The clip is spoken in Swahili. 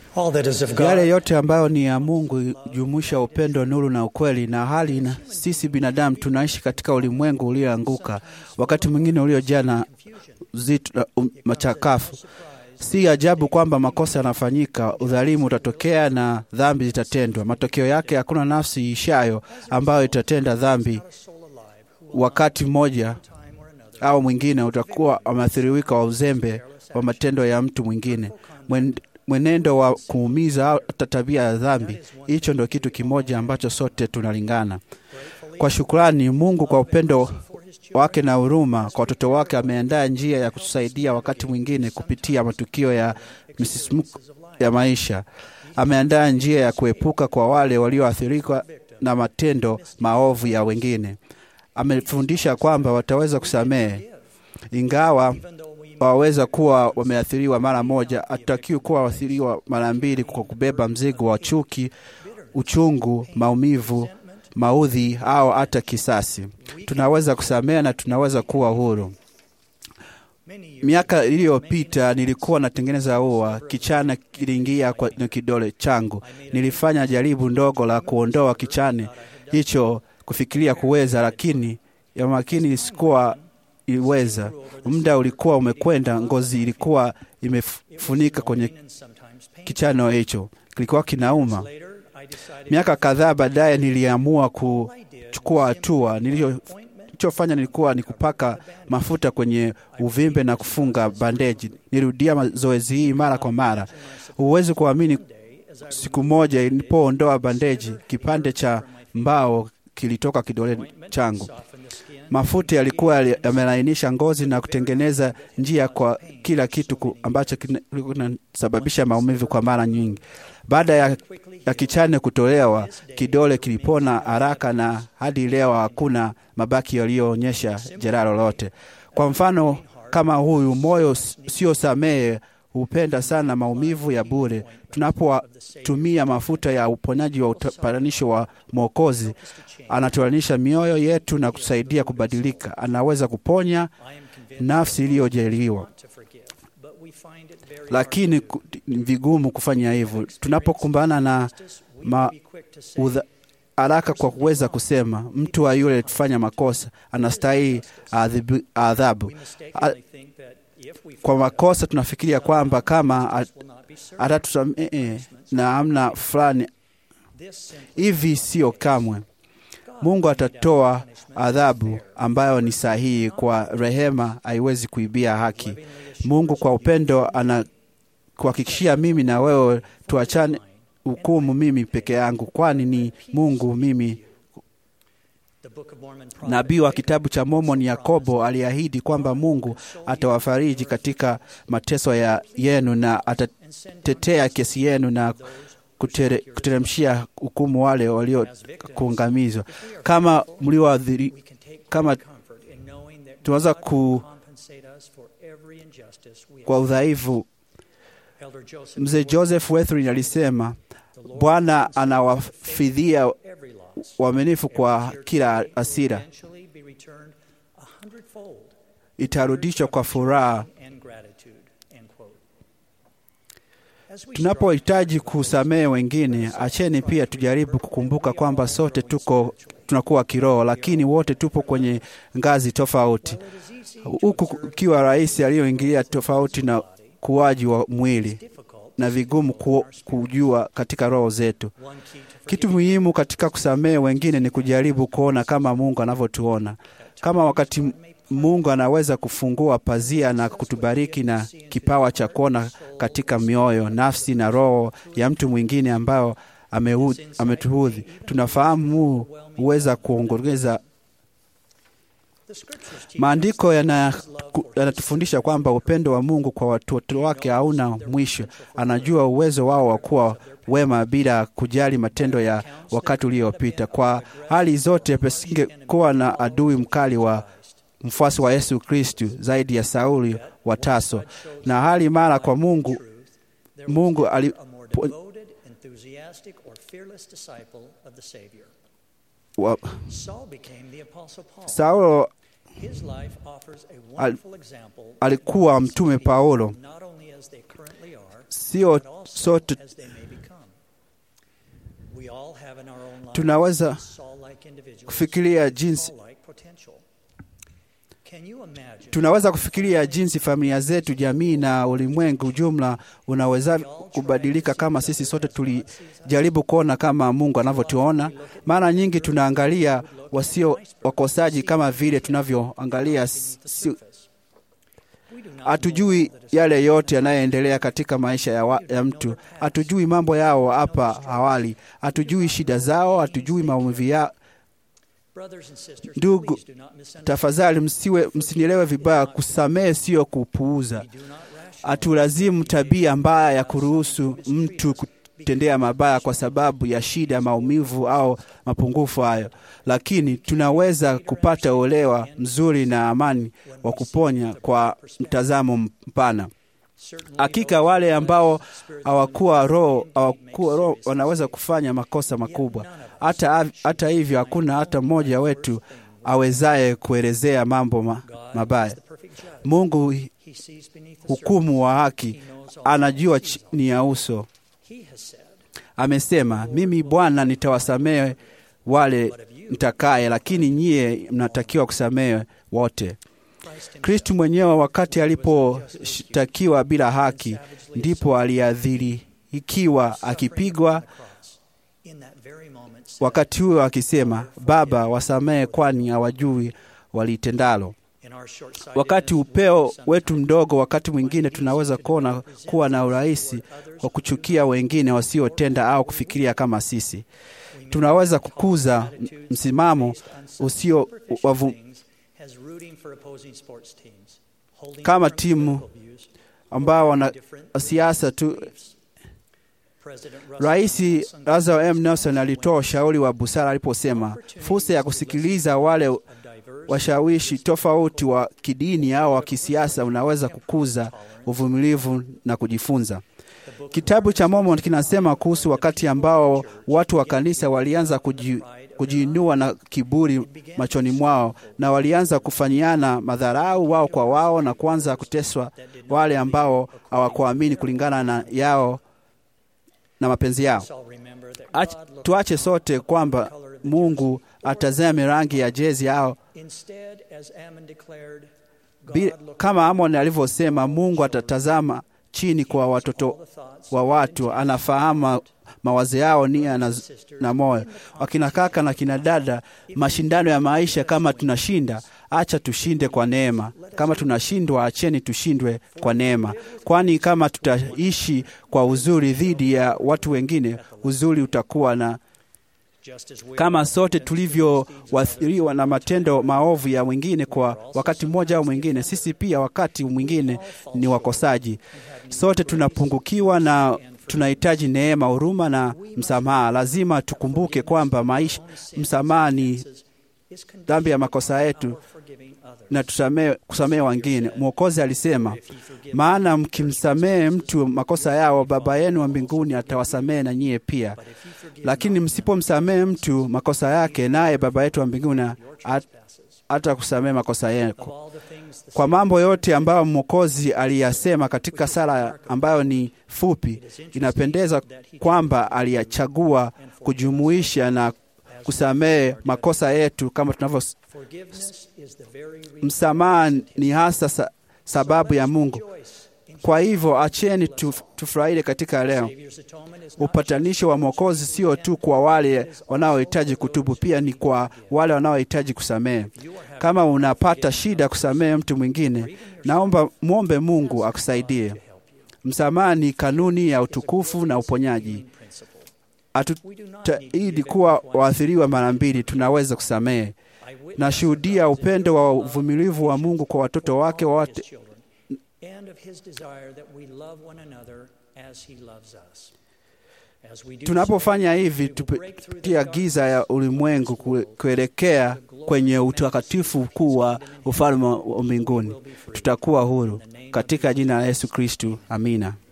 All that is of Yale God yote ambayo ni ya Mungu jumuisha upendo, nuru na ukweli, na hali na sisi binadamu tunaishi katika ulimwengu ulioanguka, wakati mwingine uliojaa na uzito na um, machakafu. Si ajabu kwamba makosa yanafanyika, udhalimu utatokea na dhambi zitatendwa. Matokeo yake hakuna nafsi iishayo ambayo itatenda dhambi wakati mmoja au mwingine utakuwa wameathiriwika wa uzembe wa matendo ya mtu mwingine Mwen, mwenendo wa kuumiza au hata tabia ya dhambi. Hicho ndo kitu kimoja ambacho sote tunalingana. Kwa shukrani Mungu kwa upendo wake na huruma kwa watoto wake ameandaa njia ya kutusaidia wakati mwingine kupitia matukio ya misisimuko ya maisha. Ameandaa njia ya kuepuka kwa wale walioathirika na matendo maovu ya wengine. Amefundisha kwamba wataweza kusamehe ingawa waweza kuwa wameathiriwa mara moja, hatutakiwi kuwa waathiriwa mara mbili kwa kubeba mzigo wa chuki, uchungu, maumivu, maudhi au hata kisasi. Tunaweza kusamehe na tunaweza kuwa huru. Miaka iliyopita nilikuwa natengeneza ua, kichane kiliingia kwa na kidole changu. Nilifanya jaribu ndogo la kuondoa kichane hicho, kufikiria kuweza, lakini ya makini sikuwa iliweza. Muda ulikuwa umekwenda, ngozi ilikuwa imefunika kwenye kichano hicho, kilikuwa kinauma. Miaka kadhaa baadaye niliamua kuchukua hatua. Nilichofanya nilikuwa ni kupaka mafuta kwenye uvimbe na kufunga bandeji. Nilirudia mazoezi hii mara kwa mara. Huwezi kuamini, siku moja nilipoondoa bandeji, kipande cha mbao kilitoka kidole changu. Mafuta yalikuwa yamelainisha ngozi na kutengeneza njia kwa kila kitu ku, ambacho kinasababisha maumivu kwa mara nyingi. Baada ya, ya kichane kutolewa, kidole kilipona haraka na hadi leo hakuna mabaki yaliyoonyesha jeraha lolote. Kwa mfano kama huyu, moyo sio samehe hupenda sana maumivu ya bure. Tunapotumia mafuta ya uponyaji wa upatanisho wa Mwokozi, anatulanisha mioyo yetu na kusaidia kubadilika. Anaweza kuponya nafsi iliyojeliwa, lakini ni vigumu kufanya hivyo tunapokumbana na ma, udha, haraka kwa kuweza kusema mtu wa yule tufanya makosa anastahili adhabu. Kwa makosa tunafikiria kwamba kama atatusamehe na amna fulani hivi, sio kamwe. Mungu atatoa adhabu ambayo ni sahihi. Kwa rehema haiwezi kuibia haki. Mungu kwa upendo anakuhakikishia mimi na wewe tuachane hukumu mimi peke yangu, kwani ni Mungu mimi Nabii wa kitabu cha Mormoni Yakobo aliahidi kwamba Mungu atawafariji katika mateso ya yenu na atatetea kesi yenu na kuteremshia hukumu wale waliokuangamizwa. Kama mlioadhiri, kama tunaweza ku kwa udhaifu. Mzee Joseph Wethrin alisema Bwana anawafidhia uaminifu kwa kila hasira, itarudishwa kwa furaha. Tunapohitaji kusamehe wengine, acheni pia tujaribu kukumbuka kwamba sote tuko tunakuwa kiroho, lakini wote tupo kwenye ngazi tofauti, huku ukiwa rais aliyoingilia tofauti na kuwaji wa mwili na vigumu ku, kujua katika roho zetu. Kitu muhimu katika kusamehe wengine ni kujaribu kuona kama Mungu anavyotuona. Kama wakati Mungu anaweza kufungua pazia na kutubariki na kipawa cha kuona katika mioyo, nafsi na roho ya mtu mwingine ambao ametuudhi, tunafahamu huu huweza kuongeza Maandiko yanatufundisha kwamba upendo wa Mungu kwa watoto wake hauna mwisho. Anajua uwezo wao wa kuwa wema bila kujali matendo ya wakati uliopita. Kwa hali zote, pasingekuwa na adui mkali wa mfuasi wa Yesu Kristu zaidi ya Sauli wa Taso, na hali mara kwa Mungu Mungu alipo, wa, Saulo His life offers a Al- wonderful example of alikuwa what mtume people Paulo. not only as they currently are, Sio but also sote as they may become. We all have in our own lives tunaweza Saul-like individuals kufikiria with jinsi Paul-like potential. Can you imagine tunaweza kufikiria jinsi familia zetu, jamii na ulimwengu jumla unaweza kubadilika kama sisi sote tulijaribu kuona kama Mungu anavyotuona. Mara nyingi tunaangalia wasio wakosaji kama vile tunavyoangalia si, si, we do not hatujui know that a yale yote yanayoendelea katika maisha ya, wa, ya mtu. Hatujui mambo yao hapa awali, hatujui shida zao, hatujui maumivu yao. brothers and sisters, Ndugu, please do not misunderstand. Tafadhali msiwe msinielewe vibaya. Kusamehe sio kupuuza. We do not rationalize Hatulazimu tabia mbaya ya kuruhusu mtu kutendea mabaya kwa sababu ya shida, maumivu au mapungufu hayo, lakini tunaweza kupata uelewa mzuri na amani wa kuponya kwa mtazamo mpana. Certainly Hakika those wale who ambao possess the spirit hawakuwa of roho indeed hawakuwa make roho serious wanaweza mistakes. kufanya makosa makubwa. Yet none of us Hata, should hata hivyo find hakuna hata only mmoja the wetu worst thing awezaye kuelezea mambo ma, God mabaya. is the perfect judge. Mungu He sees beneath the hukumu wa haki, surface. He knows all anajua things. chini ya uso. He has said, Amesema, mimi Bwana nitawasamehe wale mtakaye, lakini nyie mnatakiwa kusamehe wote. Christ himself Kristu mwenyewe wakati aliposhtakiwa bila haki, ndipo aliadhirikiwa akipigwa, in that very moment said, wakati huo akisema, Baba, wasamehe, kwani hawajui walitendalo. in our short-sightedness, Wakati we upeo sometimes wetu mdogo, wakati mwingine tunaweza kuona kuwa na urahisi wa kuchukia wengine wasiotenda au kufikiria kama sisi. we may Tunaweza call kukuza attitudes msimamo based on such usio superficial wavu, things as rooting for opposing sports teams, holding Kama different timu political views, ambao wana different siasa tu. beliefs. President Russell Rais M. Nelson Lazaro M. gave Nelson alitoa ushauri wa busara aliposema fursa ya kusikiliza wale of diverse washawishi tofauti wa kidini au wa kisiasa unaweza kukuza uvumilivu na kujifunza. Kitabu cha Mormon kinasema kuhusu wakati ambao watu wa kanisa walianza kuji, kujiinua na kiburi machoni mwao na walianza kufanyiana madharau wao kwa wao na kuanza kuteswa wale ambao hawakuamini kulingana na yao na mapenzi yao. Let's all remember that Ach, God looked tuache not sote at the kwamba color of the Mungu jersey, atazame rangi ya jezi ao Instead, as Ammon declared, God Bi- looked kama at Amon alivyosema, Mungu atatazama chini kwa all watoto the thoughts wa watu, anafahamu mawazo yao, nia na, na moyo. Wakina kaka na kina dada, mashindano ya maisha, kama tunashinda, acha tushinde kwa neema. Kama tunashindwa, acheni tushindwe kwa neema, kwani kama tutaishi kwa uzuri dhidi ya watu wengine, uzuri utakuwa na just as we kama are sote and tulivyoathiriwa na matendo maovu ya mwingine kwa wakati mmoja au mwingine, sisi pia wakati mwingine ni wakosaji. Sote tunapungukiwa na tunahitaji neema, huruma na msamaha. Lazima tukumbuke kwamba maisha, msamaha ni is conditioned dhambi ya makosa yetu on forgiving others. na tusamehe, kusamehe wengine. Mwokozi alisema, If you forgive maana mkimsamehe mtu makosa yao, Baba yenu wa mbinguni atawasamehe na nyie pia. but if you forgive Lakini msipomsamehe mtu makosa yake, naye Baba yetu wa mbinguni your at- trespasses, hata kusamehe makosa of yako. all the things the Kwa mambo yote ambayo Mwokozi aliyasema katika sala ambayo ni fupi, inapendeza kwamba aliyachagua kujumuisha na kusamehe makosa yetu kama tunavyo. forgiveness is the very reason Msamaha ni hasa sa, sababu ya Mungu. rejoice in Kwa hivyo acheni tu, tufurahie katika leo. Savior's atonement is not Upatanisho wa Mwokozi sio tu kwa wale wanaohitaji kutubu, pia ni kwa wale wanaohitaji kusamehe. you are having Kama unapata shida kusamehe mtu mwingine, naomba mwombe Mungu akusaidie. to help you. Msamaha ni kanuni ya utukufu na uponyaji. Principle. Hatutaidi kuwa waathiriwa mara mbili, tunaweza kusamehe. I witness Nashuhudia upendo wa uvumilivu wa Mungu kwa watoto wake his wote. children and of his desire that we love one another as he loves us. As we do Tunapofanya so, hivi, we will break through the tupitia giza ya darkness ulimwengu of this world. kuelekea kwenye utakatifu mkuu wa ufalme wa mbinguni. Tutakuwa huru katika jina la Yesu Kristu. Amina.